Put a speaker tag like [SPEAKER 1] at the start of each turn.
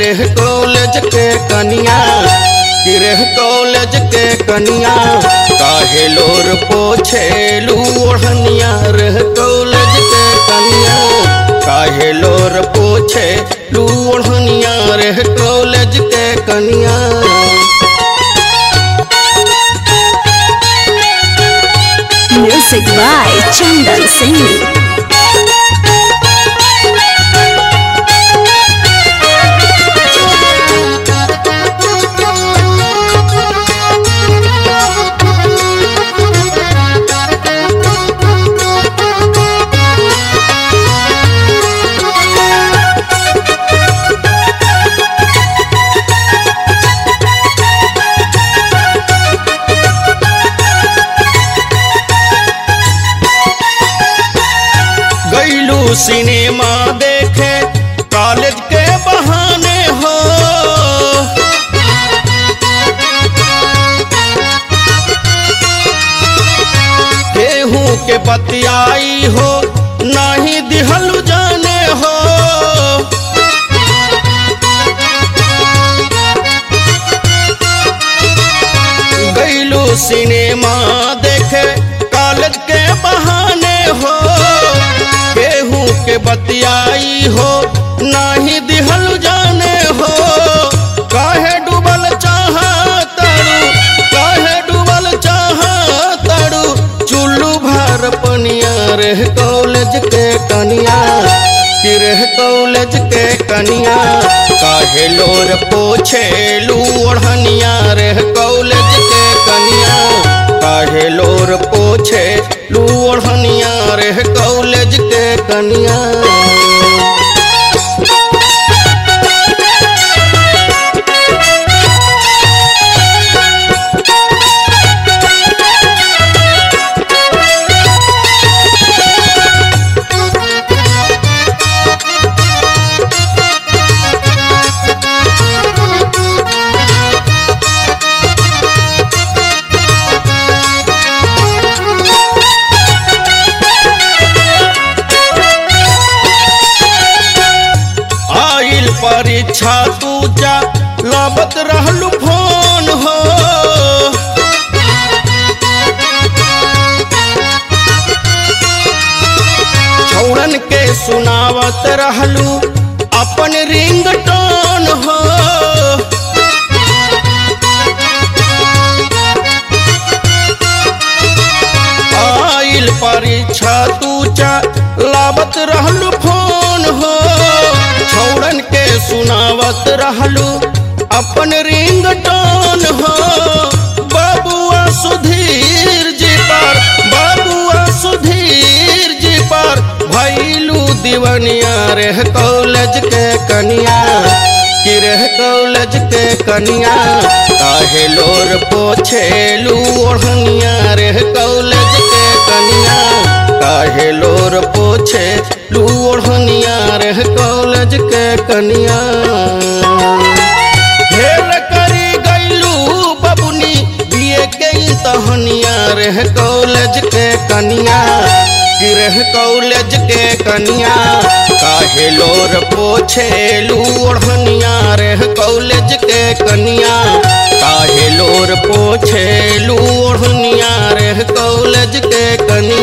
[SPEAKER 1] रे कॉलेज के कनिया कि रे कॉलेज के कनिया काहे लोर पोछेलू ओढ़निया रे कॉलेज के कनिया काहे लोर पोछे लू ओढ़निया रे कॉलेज के कनिया
[SPEAKER 2] Music by Chandan Singh.
[SPEAKER 1] गईलू सिनेमा देखे कॉलेज के बहाने हो केहू के बतियाई हो नाही दिहलू जाने हो गईलू सिनेमा देखे कॉलेज के बहाने हो केहू के बतियाई हो नाही दिहल जाने हो काहे डूबल चाह तड़ू काहे डूबल चाह तड़ू चुल्लू भर पनिया रे कॉलेज के कनिया कि रे कॉलेज के कनिया काहे लोर पोछेलू ओढ़निया रे कॉलेज के कनिया काहे लोर पोछे लू ओढ़निया रे कॉलेज के कनिया आइल परीक्षा तू जा लाबत रहलू फोन हो छौड़न के सुनावत रहलू अपन रिंग टोन हो आइल परीक्षा तू चा लावत रहलू फोन हो छौड़न के सुनावत रहलू अपन रिंग टोन हो बाबुआ सुधीर जी पर बाबुआ सुधीर जी पर भैलू दीवनिया रे कॉलेज के कनिया कि रे कॉलेज के कनिया काहे लोर पोछेलू ओढ़निया रे कॉलेज के कनिया काहे लोर पोछे लू ओढ़निया रे कॉलेज के कनिया हेल करी गईलू बबुनी बिए के तहनिया रे कॉलेज के कनिया कि रे कॉलेज के कनिया काहे लोर पोछेलू ओढ़निया रे कॉलेज के कनिया काहे लोर पोछेलू ओढ़निया रे कॉलेज के कनिया